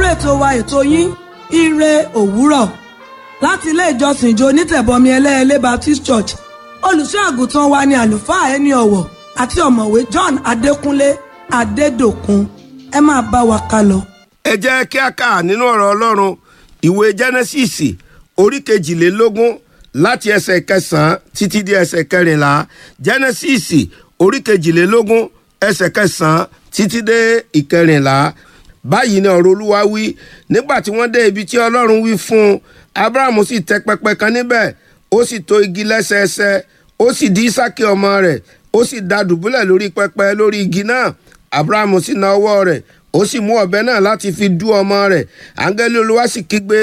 ètò wa ètò yín ire òwúrọ̀ láti ilé ìjọsìn ìjọ onítẹ̀bọmi ẹlẹ́ẹ̀lẹ́ Baptist Church olùṣọ́ àgùntàn wa ni àlùfáà ẹni ọ̀wọ̀ àti ọ̀mọ̀wé John Adékúnlé Adédòkun ẹ máa bá wa ká lọ. ẹ jẹ́ kí a kà nínú ọ̀rọ̀ ọlọ́run ìwé jẹ́nẹ́sìsì orí kejìlélógún láti ẹsẹ̀ kẹsàn-án títí di ẹsẹ̀ kẹrìnlá jẹ́nẹ́sìsì orí kejìlélógún ẹsẹ̀ kẹsàn-án títí dé ìkẹrìnlá báyìí ni ọ̀rọ̀ olúwa wí nígbà tí wọ́n dé ibi tí ọlọ́run wí fún un abrahamu sì tẹ pẹpẹ kan níbẹ̀ ó sì tò igi lẹ́sẹẹsẹ ó sì dí ísákì ọmọ rẹ̀ ó sì dá dùbúlẹ̀ lórí pẹpẹ lórí igi náà abrahamu sì na ọwọ́ rẹ̀ ó sì mú ọ̀bẹ náà láti fi dú ọmọ rẹ̀ áńgẹ́lì olúwa sì kígbe